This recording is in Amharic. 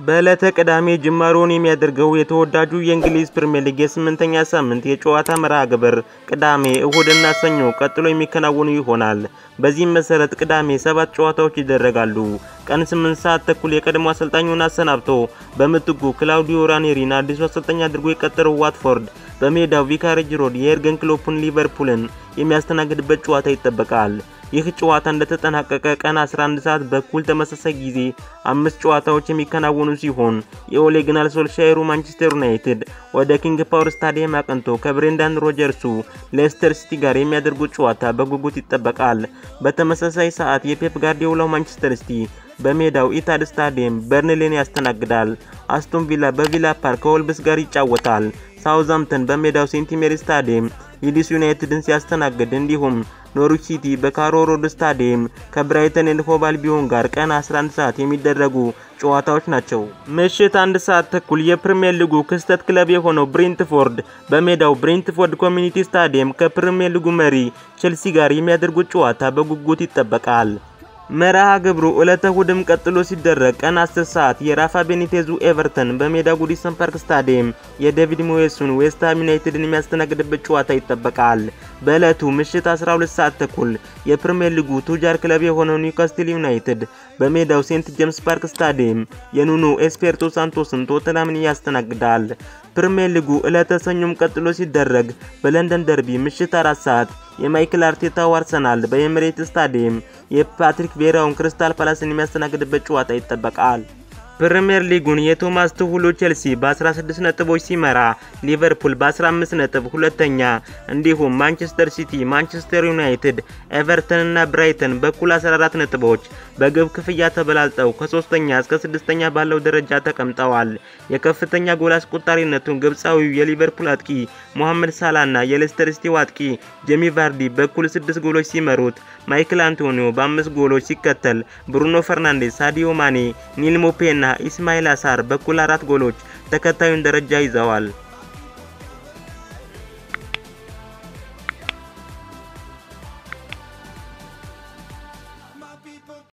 በዕለተ ቅዳሜ ጅማሮውን የሚያደርገው የተወዳጁ የእንግሊዝ ፕሪምየር ሊግ የስምንተኛ ሳምንት የጨዋታ መርሃ ግብር ቅዳሜ፣ እሁድና ሰኞ ቀጥሎ የሚከናወኑ ይሆናል። በዚህም መሰረት ቅዳሜ ሰባት ጨዋታዎች ይደረጋሉ። ቀን 8 ሰዓት ተኩል የቀድሞ አሰልጣኙን አሰናብቶ በምትኩ ክላውዲዮ ራኔሪን አዲሱ አሰልጣኝ አድርጎ የቀጠረው ዋትፎርድ በሜዳው ቪካሬጅ ሮድ የኤርገን ክሎፕን ሊቨርፑልን የሚያስተናግድበት ጨዋታ ይጠበቃል። ይህ ጨዋታ እንደተጠናቀቀ ቀን 11 ሰዓት በኩል ተመሳሳይ ጊዜ አምስት ጨዋታዎች የሚከናወኑ ሲሆን የኦሌ ግናር ሶልሻየሩ ማንቸስተር ዩናይትድ ወደ ኪንግ ፓወር ስታዲየም አቅንቶ ከብሬንዳን ሮጀርሱ ሌስተር ሲቲ ጋር የሚያደርጉት ጨዋታ በጉጉት ይጠበቃል። በተመሳሳይ ሰዓት የፔፕ ጋርዲዮላው ማንቸስተር ሲቲ በሜዳው ኢታድ ስታዲየም በርንሌን ያስተናግዳል። አስቶን ቪላ በቪላ ፓርክ ከወልብስ ጋር ይጫወታል። ሳውዛምተን በሜዳው ሴንት ሜሪ ስታዲየም ሊድስ ዩናይትድን ሲያስተናግድ እንዲሁም ኖርዊች ሲቲ በካሮ ሮድ ስታዲየም ከብራይተን ኤንድ ሆቭ አልቢዮን ጋር ቀን 11 ሰዓት የሚደረጉ ጨዋታዎች ናቸው። ምሽት አንድ ሰዓት ተኩል የፕሪሚየር ሊጉ ክስተት ክለብ የሆነው ብሬንትፎርድ በሜዳው ብሬንትፎርድ ኮሚኒቲ ስታዲየም ከፕሪሚየር ሊጉ መሪ ቼልሲ ጋር የሚያደርጉት ጨዋታ በጉጉት ይጠበቃል። መርሃ ግብሩ ዕለተ እሁድም ቀጥሎ ሲደረግ ቀን 10 ሰዓት የራፋ ቤኒቴዙ ኤቨርተን በሜዳ ጉዲሰን ፓርክ ስታዲየም የዴቪድ ሞየሱን ዌስትሃም ዩናይትድን የሚያስተናግድበት ጨዋታ ይጠበቃል። በዕለቱ ምሽት 12 ሰዓት ተኩል የፕሪሚየር ሊጉ ቱጃር ክለብ የሆነው ኒውካስትል ዩናይትድ በሜዳው ሴንት ጄምስ ፓርክ ስታዲየም የኑኖ ኤስፔርቶ ሳንቶስን ቶተናምን ያስተናግዳል። ፕሪሚየር ሊጉ ዕለተ ሰኞም ቀጥሎ ሲደረግ በለንደን ደርቢ ምሽት 4 ሰዓት የማይክል አርቴታው አርሰናል በኤምሬት ስታዲየም የፓትሪክ ቬራውን ክሪስታል ፓላስን የሚያስተናግድበት ጨዋታ ይጠበቃል። ፕሪሚየር ሊጉን የቶማስ ቱሁሉ ቼልሲ በ16 ነጥቦች ሲመራ ሊቨርፑል በ15 ነጥብ ሁለተኛ፣ እንዲሁም ማንቸስተር ሲቲ፣ ማንቸስተር ዩናይትድ፣ ኤቨርተን እና ብራይተን በኩል 14 ነጥቦች በግብ ክፍያ ተበላልጠው ከሶስተኛ እስከ ስድስተኛ ባለው ደረጃ ተቀምጠዋል። የከፍተኛ ጎል አስቆጣሪነቱን ግብፃዊው የሊቨርፑል አጥቂ ሞሐመድ ሳላና የሌስተር ሲቲው አጥቂ ጄሚ ቫርዲ በኩል ስድስት ጎሎች ሲመሩት ማይክል አንቶኒዮ በአምስት ጎሎች ሲከተል ብሩኖ ፈርናንዴስ፣ ሳዲዮ ማኔ፣ ኒል ሞፔና ኢስማኤል አሳር በኩል አራት ጎሎች ተከታዩን ደረጃ ይዘዋል።